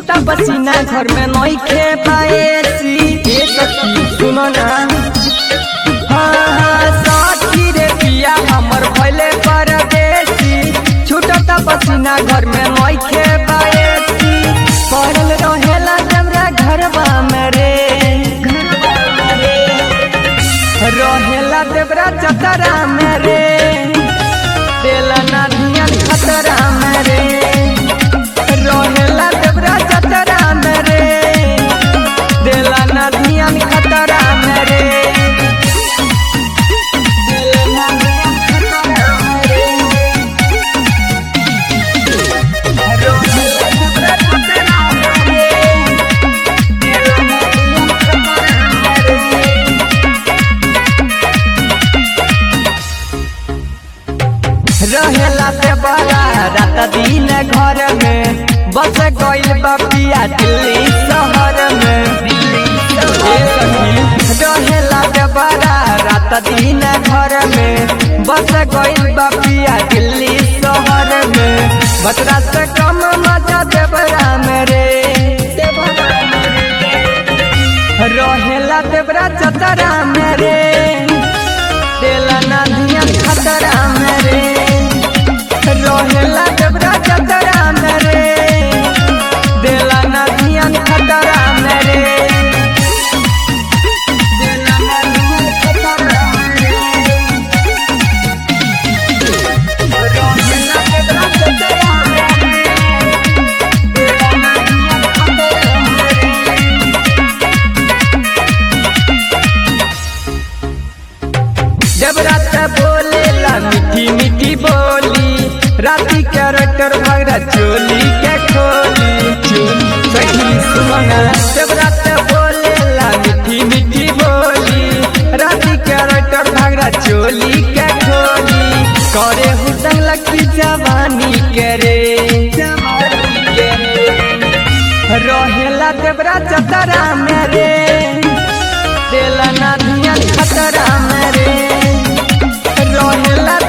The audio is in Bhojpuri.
छूटता पसीना घर में नई खे पाएसी ए सखी सुनो ना हाँ हाँ साथी रे पिया हमर भइले परदेसी छूटता पसीना घर में नई खे पाएसी पड़ल रहेला जमरा घरवा में रे रहेला देवरा चतरा में रे देला ना धियान खतरा में रे रहेला देवरा चतरा में रे देला ना धियान खतरा में रे देला ना धियान खतरा में रे। रहेला देवरा चतरा में रे। देला ना धियान खतरा में रे। रहेला से बड़ा रात दिन घर में बस गइल बपिया दिल्ली शहर में ए सखी, रहेला से बड़ा रात दिन घर में बस गइल बपिया दिल्ली शहर में बतरा से कम मजा देवरा में रे रहेला देवरा चतरा में रे देला ना धियान खतरा में रे रहेला देवरा चतरा में रे देला ना धियान खतरा में रे देला ना धियान खतरा में रे रहेला देवरा चतरा में रे देला ना धियान खतरा में रे जब रात बोलेला मीठी मीठी बोली राती कैरेक्टर भगरा चोली के खोली सही सुमना जब रात बोलेला मीठी मीठी बोली राती कैरेक्टर भगरा चोली के खोली करे हुदंग लकी जवानी के रे रहेला देवरा चतरा में रे देला ना धियान खतरा में रे रहेला